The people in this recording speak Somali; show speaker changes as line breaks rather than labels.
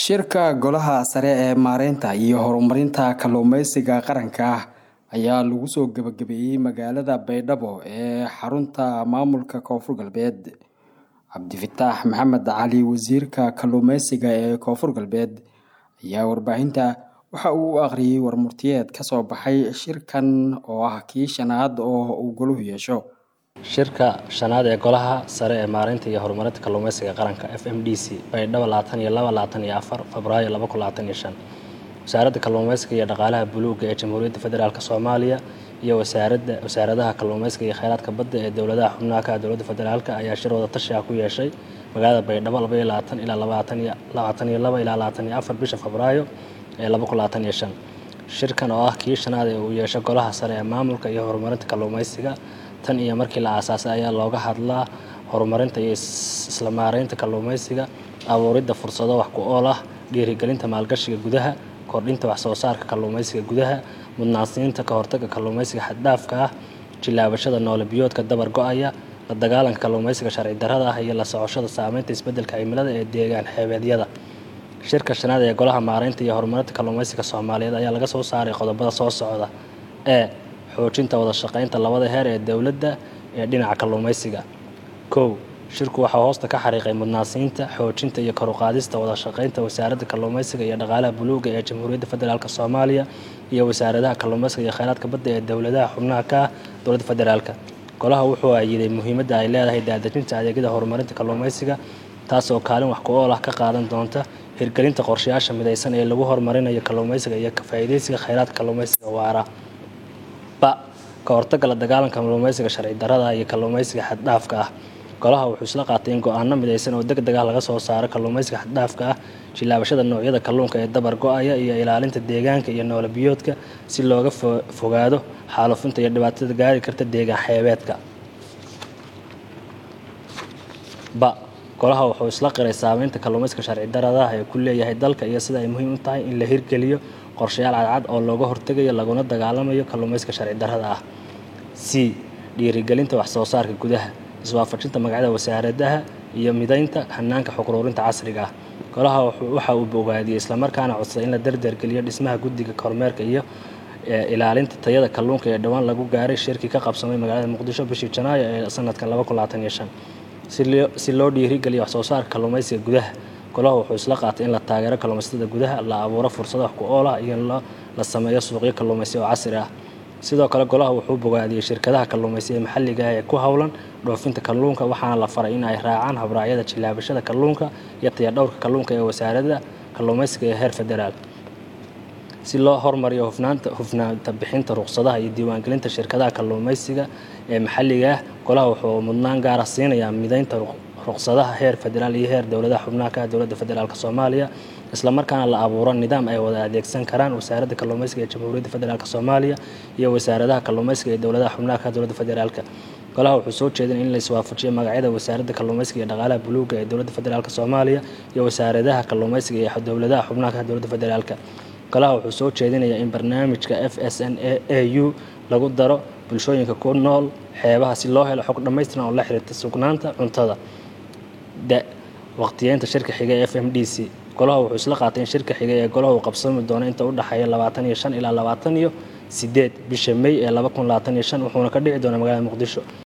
shirka golaha sare ee maareynta iyo horumarinta kalluumeysiga qaranka ah ayaa lagu soo gebagabeeyey magaalada baydhabo ee xarunta maamulka koonfur galbeed cabdifataax maxamed cali wasiirka kalluumeysiga ee koonfur galbeed ayaa warbaahinta waxa uu u akhriyey warmurtiyeed ka soo baxay shirkan oo ah kii shanaad oo uu goluhu yeesho
shirka shanaad ee golaha sare ee maareynta iyo horumarinta kalluumeysiga qaranka f m d c baydhabo labaatan iyo laba labaatan iyo afar febraayo laba kun labaatan iyo shan wasaaradda kalluumeysiga iyo dhaqaalaha buluuga ee jamhuuriyadda federaalk soomaaliya iyo wasaaradda wasaaradaha kalluumeysiga iyo kheyraadka badda ee dowladaha xubnaha ka dowladda federaalk ayaa shir wada tashi ah ku yeeshay magaalada baydhabo laba iyo labaatan ilaa labaatan iyo labaatan iyo laba ilaa labaatan iyo afar bisha febraayo ee laba kun labaatan iyo shan shirkan oo ah kii shanaad ee uu yeesho golaha sare ee maamulka iyo horumarinta kalluumeysiga tan iyo markii la aasaasay ayaa looga hadlaa horumarinta iyo isla maareynta kalluumeysiga abuuridda fursado wax ku ool ah dhiirigelinta maalgashiga gudaha kordhinta waxsoo saarka kalluumeysiga gudaha mudnaansiinta ka hortagga kalluumeysiga xaddhaafka ah jilaabashada noole biyoodka dabar go-aya la dagaalanka kalluumeysiga sharci darrada ah iyo la socoshada saameynta isbeddelka cimilada ee deegaan xeebeedyada shirka shanaad ee golaha maareynta iyo horumarinta kalluumeysiga soomaaliyeed ayaa laga soo saaray qodobada soo socda ee xoojinta wada shaqeynta labada heer ee dowladda ee dhinaca kalluumeysiga kow shirku waxaa hoosta ka xariiqay mudnaansiinta xoojinta iyo koruqaadista wada shaqeynta wasaaradda kalluumeysiga iyo dhaqaalaha buluuga ee jamhuuriyadda federaalk soomaaliya iyo wasaaradaha kalluumeysiga iyo kheyraadka badda ee dowladaha xubnaha ka ah dowladda federaalk golaha wuxuu ayiday muhiimadda ay leedahay daadejinta adeegyada horumarinta kalluumeysiga taasoo kaalin wax ku ool ah ka qaadan doonta hirgelinta qorshayaasha midaysan ee lagu horumarinayo kalluumeysiga iyo ka faa'iideysiga kheyraadka kalluumeysiga waara ba ka hortagga la dagaalanka kalluumeysiga sharci darrada iyo kalluumeysiga xaddhaafka ah golaha wuxuu isla qaatay in go-aano midaysan oo deg deg ah laga soo saaro kalluumeysiga xaddhaafka ah jilaabashada noocyada kalluunka ee dabar go-aya iyo ilaalinta deegaanka iyo noole biyoodka si looga fogaado xaalufinta iyo dhibaatada gaari karta deegaan xeebeedka ba golaha wuxuu isla qiray saameynta kalluumeysiga sharci darrada ee ku leeyahay dalka iyo sida ay muhiim u tahay in la hirgeliyo qorshayaal cadcad oo looga hortegayo laguna dagaalamayo kalluumeysiga sharci darrada ah c dhiirigelinta waxsoo saarka gudaha iswaafajinta magacyada wasaaradaha iyo midaynta hanaanka xuquruurinta casriga ah golaha waxa uu bogaadiyey islamarkaana codsaday in la dardargeliyo dhismaha guddiga kormeerka iyo ilaalinta tayada kalluunka ee dhowaan lagu gaaray shirkii ka qabsamay magaalada muqdisho bishii janaayo ee sanadkan laba kun labaatan iyo shan si loo dhiirigeliyo waxsoo saarka kalluumeysiga gudaha golaha wuxuu isla qaatay in la taageero kalluumaysatada gudaha la abuuro fursado wax ku ool ah iyo la sameeyo suuqyo kalluumaysi oo casri ah sidoo kale golaha wuxuu bogaadiyey shirkadaha kalluumaysiga maxalliga ah ee ku howlan dhoofinta kalluunka waxaana la faray in ay raacaan habraacyada jilaabashada kalluunka iyo tayadhowrka kalluunka ee wasaaradda kalluumaysiga ee heer federaal si loo hormariyo hufnaanta hufnaanta bixinta ruqsadaha iyo diiwaangelinta shirkadaha kalluumaysiga ee maxalliga ah golaha wuxuu mudnaan gaara siinayaa midaynta ruqsadaha heer federaal iyo heer dowladaha xubnaha ka ah dowladda federaalk soomaaliya islamarkaana la abuuro nidaam ay wada adeegsan karaan wasaaradda kalluumeysiga ee jamhuuriyadda federaalk soomaaliya iyo wasaaradaha kalluumeysiga ee dowladaha xubnaha ka ah dowladda federaalk golaha wuxuu soo jeedin in la iswaafajiyo magacyada wasaaradda kalluumeysiga iyo dhaqaalaha buluuga ee dowladda federaalk soomaaliya iyo wasaaradaha kalluumeysiga ee dowladaha xubnaha ka ah dowladda federaalk golaha wuxuu soo jeedinayaa in barnaamijka f s n a u lagu daro bulshooyinka ku nool xeebaha si loo helo xog dhammaystiran oo la xiriirta sugnaanta cuntada da waqtiyeynta shirka xiga ee f m d c golaha wuxuu isla qaatay in shirka xiga ee golaha uu qabsami doono inta u dhexeeya labaatan iyo shan ilaa labaatan iyo sideed bisha may ee laba kun labaatan iyo shan wuxuuna ka dhici doonaa magaalada muqdisho